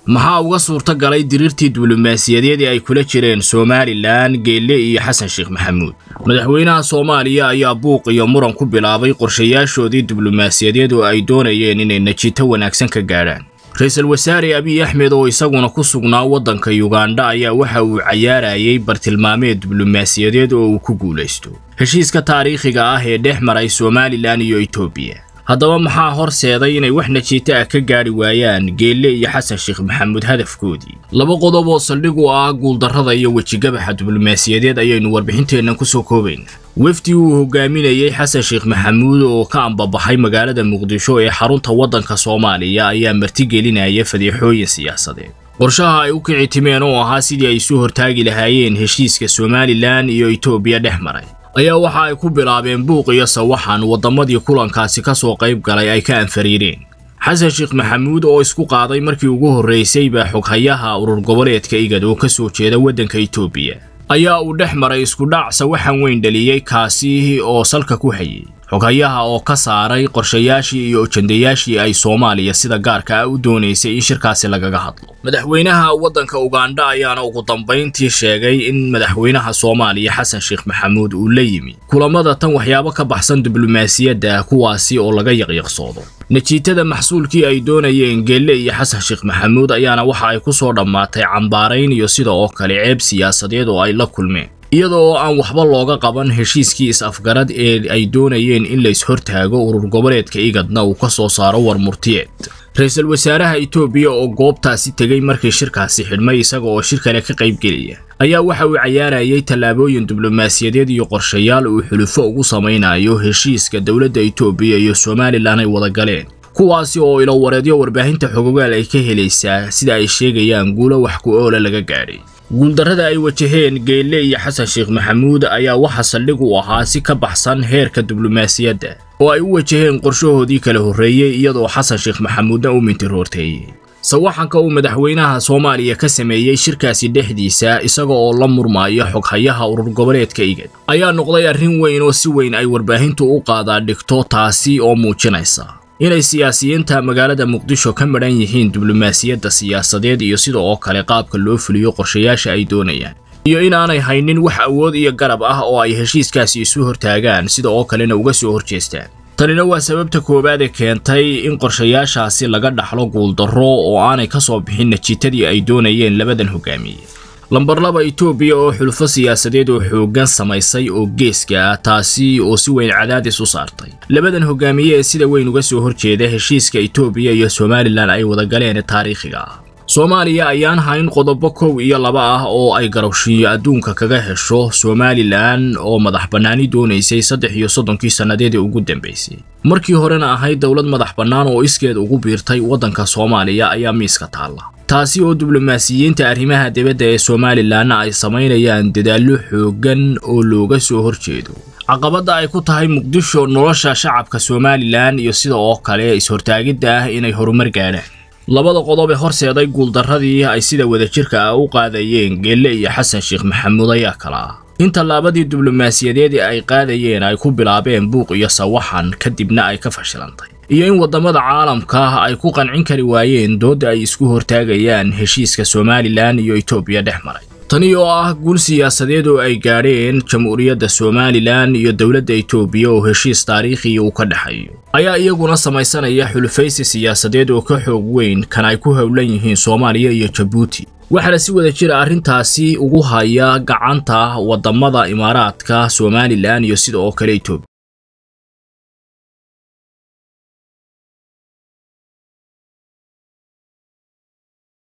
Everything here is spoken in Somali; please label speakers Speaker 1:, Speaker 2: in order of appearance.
Speaker 1: maxaa uga suurto galay diriirtii diblomaasiyadeed ee ay kula jireen somalilan geelle iyo xasan sheekh maxamuud madaxweynaha soomaaliya ayaa buuq iyo muran ku bilaabay qorshayaashoodii diblomaasiyadeed oo ay doonayeen inay natiito wanaagsan ka gaadhaan ra-iisul wasaare abiy axmed oo isaguna ku sugnaa waddanka yugandha ayaa waxa uu cayaarayay bartilmaameed diblomaasiyadeed oo uu ku guulaysto heshiiska taariikhiga ah ee dhex maray somalilan iyo etoobiya haddaba maxaa horseeday inay wax najiito ah ka gaadhi waayaan geelle iyo xasan sheekh maxamuud hadafkoodii laba qodob oo saldhig u ah guuldarrada iyo wejigabaxa diblomaasiyadeed ayaynu warbixinteennan ku soo koobaynaa wefdi uu hogaaminayey xasan sheekh maxamuud oo ka ambabaxay magaalada muqdisho ee xarunta waddanka soomaaliya ayaa martigelinaya fadeexooyin siyaasadeed qorshaha ay u kici timeen oo ahaa sidii ay isu hortaagi lahaayeen heshiiska somalilan iyo etoobiya dhex maray ayaa waxa ay ku bilaabeen buuq iyo sawaxan waddamadii kulankaasi ka soo qayb galay ay ka anfariireen xasan sheekh maxamuud oo isku qaaday markii ugu horraysay baa xoghayaha urur goboleedka igad oo ka soo jeeda waddanka etoobiya ayaa uu dhex maray iskudhac sawaxan weyn dhaliyey kaasi oo salka ku hayay xoghayaha oo ka saaray qorshayaashii iyo ujandayaashii ay soomaaliya sida gaarka ah u doonaysay in shirkaasi lagaga hadlo madaxweynaha waddanka ugandha ayaana ugu dambayntii sheegay in madaxweynaha soomaaliya xasan sheekh maxamuud uu la yimi kulamada tan waxyaabo ka baxsan diblomaasiyadda kuwaasi oo laga yaqyaqsoodo natiitada maxsuulkii ay doonayeen geelle iyo xasan sheekh maxamuud ayaana waxa ay ku soo dhammaatay cambaarayn iyo sida oo kale ceeb siyaasadeed oo ay la kulmeen iyada oo aan waxba looga qaban heshiiskii is-afgarad ee ay doonayeen in la is-hortaago urur goboleedka igadna uu ka soo saaro war murtiyeed ra-iisul wasaaraha etoobiya oo goobtaasi tegey markii shirkaasi xidhmay isaga oo shir kale ka qaybgelaya ayaa waxa uu cayaarayay tallaabooyin diblomaasiyadeed iyo qorshayaal uu xulufo ugu samaynayo heshiiska dowladda etoobiya iyo somalilan ay wada galeen kuwaasi oo ilowareedyo warbaahinta xogogaal ay ka helaysaa sida ay sheegayaan guulo wax ku oola laga gaadhay guuldarrada ay wajaheen geelle iyo xasan sheekh maxamuud ayaa waxa saldhig u ahaa si ka baxsan heerka diblomaasiyadda oo ay u wajaheen qorshahoodii kala horreeyey iyadoo xasan sheekh maxamuudna u mintiroorteeyey sawaxanka uu madaxweynaha soomaaliya ka sameeyey shirkaasi dhexdiisa isaga oo la murmaayo xoghayaha urur goboleedka igad ayaa noqday arrin weyn oo si weyn ay warbaahintu u qaadaa dhigto taasi oo muujinaysa inay siyaasiyiinta magaalada muqdisho ka madhan yihiin diblomaasiyadda siyaasadeed iyo sida oo kale qaabka loo fuliyo qorshayaasha ay doonayaan iyo inaanay haynin wax awood iyo garab ah oo ay heshiiskaasi isu hortaagaan sida oo kalena uga soo horjeestaan tanina waa sababta koowaad ee keentay in qorshayaashaasi laga dhaxlo guuldarro oo aanay ka soo bixin natiitadii ay doonayeen labadan hogaamiye lambar laba etoobiya oo xulufo siyaasadeed oo xooggan samaysay oo geeska ah taasi oo si weyn cadaadis u saartay labadan hogaamiye ee sida weyn uga soo horjeeda heshiiska etoobiya iyo somalilan ay wada galeen taariikhiga ah soomaaliya ayaan hayn qodobo kow iyo laba ah oo ay garowshiyo adduunka kaga hesho somalilan oo madax bannaani doonaysay saddex iyo soddonkii sannadeedii ugu dambaysay markii horena ahayd dowlad madax bannaan oo iskeed ugu biirtay waddanka soomaaliya ayaa miiska taalla taasi oo diblomaasiyiinta arrimaha dibadda ee somalilanna ay samaynayaan dadaallo xooggan oo looga soo horjeedo caqabadda ay ku tahay muqdisho nolosha shacabka somalilan iyo sida oo kale is-hortaagidda ah inay horumar gaadhaan labada qodob ee horseeday guuldarradii ay sida wadajirka ah u qaadayeen geelle iyo xasan sheekh maxamuud ayaa kala ah in tallaabadii diblomaasiyadeed ee ay qaadayeen ay ku bilaabeen buuq iyo sawaxan kadibna ay ka fashilantay iyo in waddamada caalamka ay ku qancin kari waayeen doodda ay isku hortaagayaan heshiiska somalilan iyo etoobiya dhex maray tani oo ah guul siyaasadeed oo ay gaadheen jamhuuriyadda somalilan iyo dowladda etoobiya oo heshiis taariikhiya uu ka dhexeeyo ayaa iyaguna samaysanaya xulufaysi siyaasadeed oo ka xoog weyn kan ay ku howlan yihiin soomaaliya iyo jabuuti waxaana si wada jira arrintaasi ugu haya gacanta waddamada imaaraadka somalilan iyo sida oo kale etoobiya